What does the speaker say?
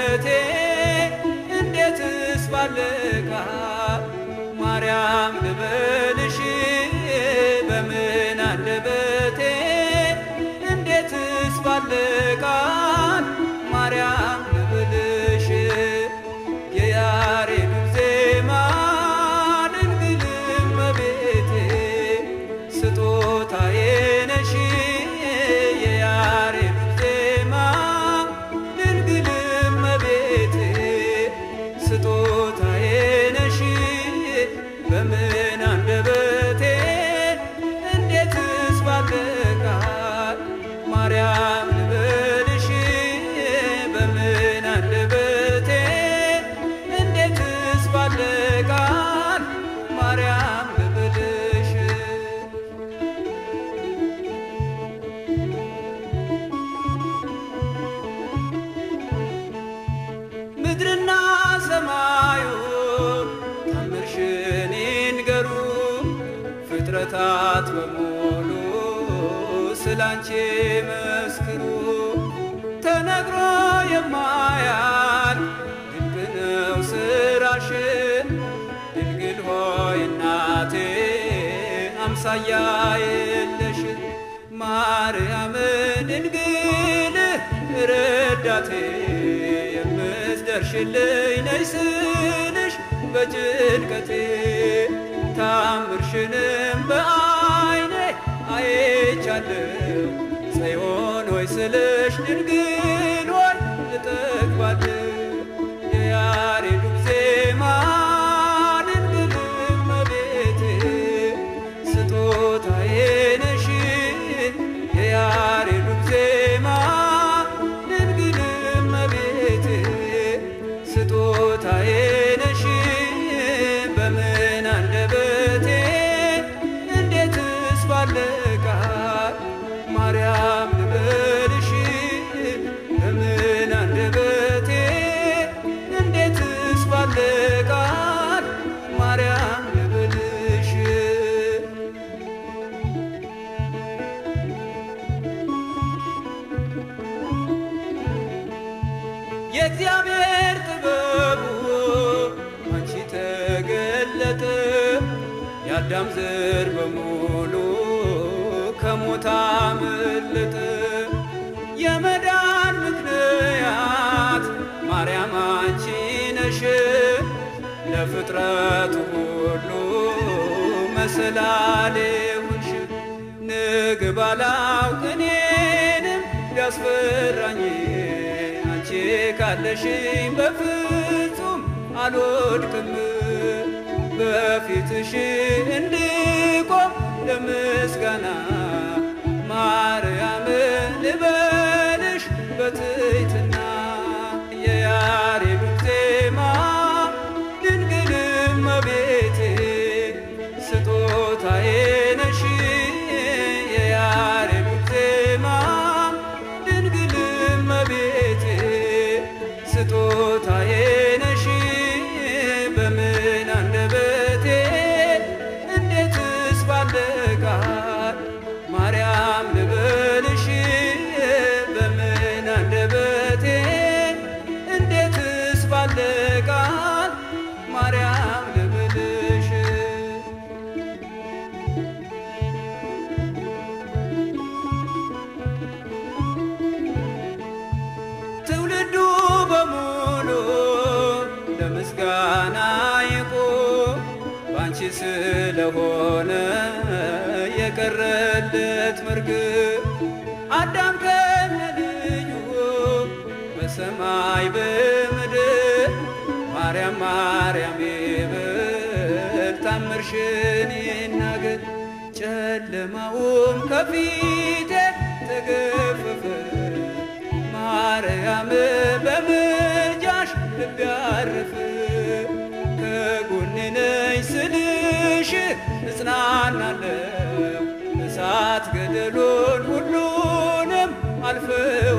አንደበቴ እንዴትስ ባልቃል ማርያም ልበልሽ በምን አንደበቴ እንዴትስ ባልቃል ማርያም ልበልሽ የያሬዱ ዜማ ድንግል እመቤቴ ስጦታዬ ነሽ የያሬዱ ዜማ ድንግል እመቤቴ ስጦታዬ ነሽ በምን አንደበቴ እንዴትስ ባልቃል ማርያም ልበልሽ በምን አንደበቴ እንዴትስ ባልቃል ማርያም ልበልሽ ምድርና ሰማዩ ታምርሽን ይንገሩ ፍጥረታት በሙሉ ስላንቺ መስክሩ ተነግሮ የማያል ድንቅ ነው ስራሽን ድንግል ሆይ እናቴ አምሳያ የለሽ ማርያም ድንግል ረዳቴ የምትደርሽልኝ ነይ ስልሽ በጭንቀቴ ታምርሽንም በአይኔ አይቻለሁ ጽዮን ሆይ ስልሽ ድንግል ሆይ እጠግባለሁ የያሬዱ ዜማ ድንግል እመቤቴ ስጦታዬ ነሽ የያሬዱ ዜማ ድንግል እመቤቴ ስጦታዬ ነሽ በምን አንደበቴ እንዴትስ ባልቃል ማርያም ልበልሽ በምን አንደበቴ እንዴትስ ባልቃል ማርያም ልበልሽ የእግዚአብሔር ጥበቡ አንቺ ተገለጠ የአዳም ዘር በሙሉ ከሞት አመለጠ የመዳን ምክንያት ማርያም አንቺ ነሽ ለፍጥረቱ ሁሉ መሰላሌ ሁንሽ ንግብ አላውቅ እኔንም ቢያስፈራኝ አንቺ ካለሽኝ በፍጹም አልወድቅም በፊትሽ እንድቆም ለምስጋና ማርያም ልበልሽ በትሕትና የያሬዱ ዜማ ድንግል እመቤቴ ስጦታዬ ነሽ የያሬዱ ዜማ ድንግል እመቤቴ ስጦታዬ ነሽ በምን አንደበቴ እንዴትስ ባልቃል ማርያም ልበልሽ በምን አንደበቴ እንዴትስ ባልቃል ማርያም ልበልሽ ትውልዱ በሙሉ ለምስጋና ይቁም ባንቺ ስለሆነ የቀረለት መርግብ አዳም ከነ ልጁ በሰማይ በምድር ማርያም ማርያም ይበል ታምርሽን ይናገር ጨለማውም ከፊቴ ተገፈፈ ማርያም በምልጃሽ ልብ ያረፈ ከጎኔ ነኝ ስልሽ እጽናናለሁ እሳት ገደሉን ሁሉንም አልፈው